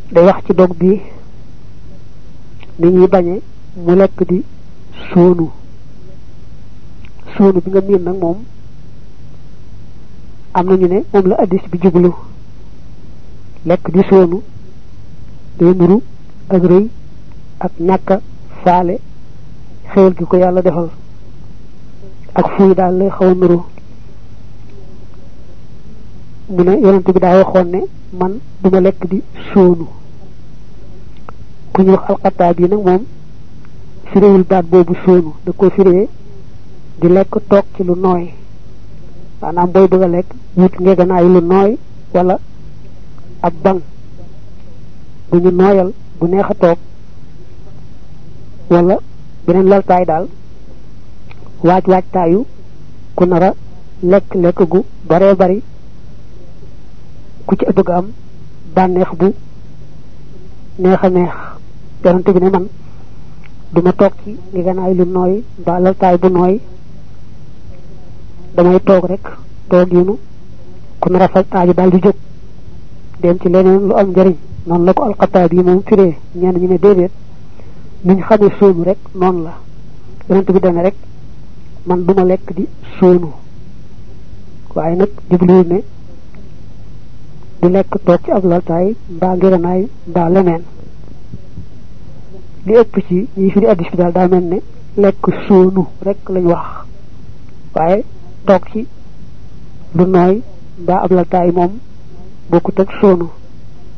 day wax ci dog bi ni ñuy bañe mu lekk di sóonu sóonu bi nga miin nag moom am nañu ne moom la addis bi jublu lekk di sóonu day nuru ak rëy ak ñàkka faale xéwal gi ko yàlla defal ak fuy daal lay xaw a nuru mu ne yonent bi daa waxoon ne man duma lekk di sóonu ku ñu wax alxataa bi nag moom firiwul baat boobu sóonu da ko firee di lekk toog ci lu nooy maanaam booy bëgg a lekk wut ngeeganaay lu nooy wala ab bang bu ñu nooyal bu neex a toog wala beneen laltaay daal waaj waajtaayu ku nar a lekk lekk gu baree bari ku ci bëgg am bànneex bu neex a neex yonante bi ne man duma toog ci ngeeganaay lu nooy mbaa laltaay bu nooy damay toog rek toog yinu ku nar a faj aaju daal di jóg dem ci leneen lu am njëriñ noonu la ko alxataab yi moom firee ñenn ñu ne déedéet niñ xamee sóonu rek noonu la yonent bi dane rek man duma lekk di sóonu waaye nag jubluwul ne di lekk toog ci ab laltaay mbaa ngiranaay mbaa leneen li ëpp ci ñi fi di addis bi daal daa mel ne lekk sóonu rek lañ wax waaye toog ci lu nooy mbaa ab laltaay moom bokkut ak sóonu